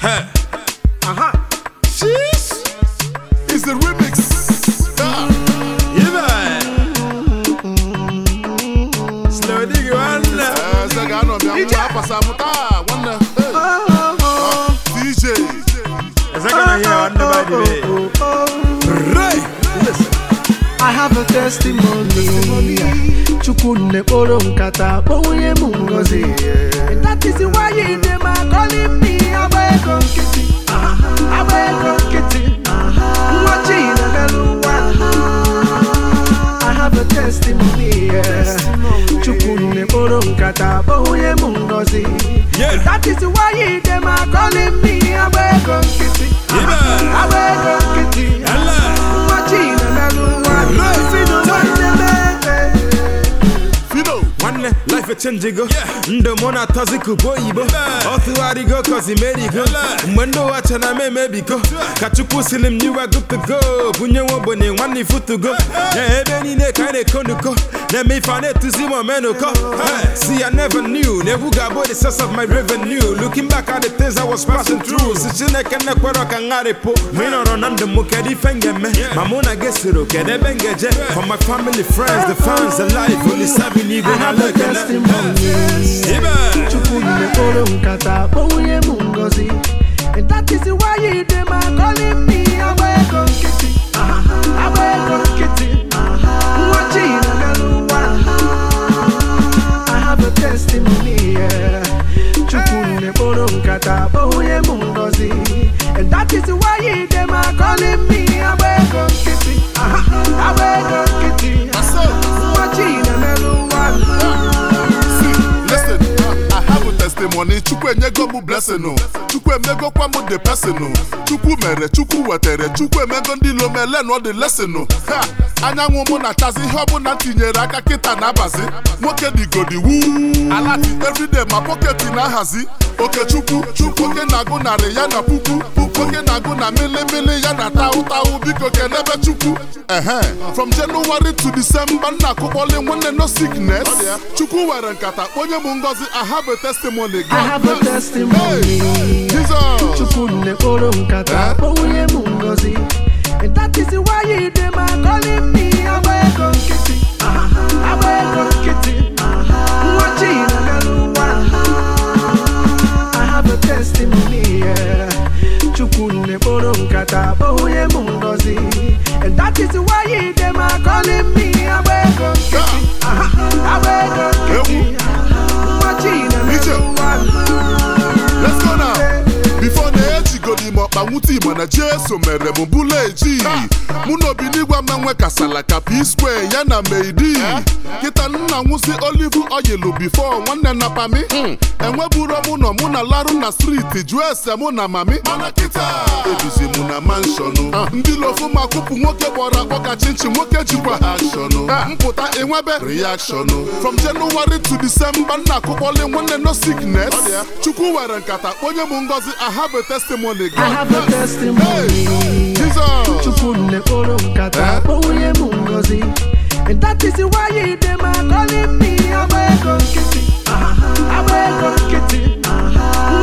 Hey. Aha. Sheesh. It's the remix. Ah. Yeah. Slow diggy one. Eh, sɛ ga anọ bịa nwa apasa m taa nwanne Hey. Ah, DJ Is that gonna hear one by the way? Right. I have a testimony. Chukwu nekporo nkata kpọnwụnye m ngozi. And That is why you dey my calling me agba ego nkịtị. Agba ego nkịtị. Nwa chi na-emelụ nwa. I have a testimony. Chukwu nekporo nkata kpọnwụnye m ngozi. Yeah. And That is why you dey my calling me agba ego nkịtị. Yeah. Agba ego nkịtị. Allah. Nwa chi na-emelụ nwa. Si n'ụwa na-eme. Fido nwanne life echenjigo ndụ mụ na atọzi bụ oyibo ọ tụgharịgo kozi merigo mgbe ndị ụwa chana m emebigo ka chukwu siri m nyiwa gutugo bunye nwa ogbenye nwanne ifutugo na ebe niile ka anyị na-ekonuko na-eme ife a na-etuzi m omenuko Hey, see I never knew na egwu ga-abụ the source of my revenue looking back at the things I was passing through si chineke nekwere ka ngharịpụ ma ị nọrọ na ndụ m kedu ife m ga-eme ma mụ na gị soro kedu ebe m ga-eje for my family friends the fans the life olisabi n'igwe I na have a lekene testimony. Ibe. Chukwu mekporo nkata kpọnwụnye m ngozi And that is why you dey my calling me agba ego nkịtị agba ego nkịtị nwa chi na-emelụ nwa I have a testimony yeah. Chukwu mekporo nkata kpọnwụnye m ngozi And that is why you dey my calling me agba ego nkịtị agba ego nkịtị Aso. nwa chi na-emelụ nwa See, listen, uh, I have a testimony. Chukwu enyego m blessing o. Chukwu emegokwa m the person o. Chukwu mere, Chukwu wetere, Chukwu emego ndị ilo mele nọ the lesson o. Ha! Anyanwụ mụ na-achazi ihe ọbụla m tinyere aka kịta na-abazi. Nwoke digodi wuu. Alati everyday ma pọketi na-ahazi. Okechukwu, Chukwu oke na-agụ narị ya na puku. Puku oke na-agụ na milimili ya na taụ taụ biko kenebe Chukwu. Ehe. From January to December nna akụkpọli nwanne no sickness. Chukwu were nkata kponye m ngozi I have a testimony. I have a testimony. Hey, Jesus. Chukwu nekporo nkata Eh? kpọnwụnye m ngozi And that is why you dey my calling me agba ego nkịtị agba ego nkịtị nwa chi na-emelụ nwa I have a testimony yeah. Chukwu nekporo nkata kpọnwụnye m ngozi And that is why you dey my calling me agba ego nkịtị agba ego nkịtị nwa chi na-emelụ nwa Let's go now. Before na ejigodi m ọkpa nwute igbo na jeso mere m bụla eji mụ na obinigwa menwe kasala ka p square ya na meidi kịta nna nwụsị olive oil before nwanne na pami enweburo mụ nọ mụ na larụ na striti jụọ ese mụ na mami mana kịta ebizi mụ na manshọnụ ndị lofu ma kụpụ nwoke kpọrọ akpọ ka chinchin nwoke jikwa akshọnụ mpụta enwebe reactionụ from January to December nna akụkpọli nwanne no sickness chukwu were nkata kponye m ngozi I have a testimony I have a testimony. Jesus Chukwu nekporo nkata Eh? kpọnwụnye m ngozi And that is why you dey my calling me agba ego nkịtị agba ego nkịtị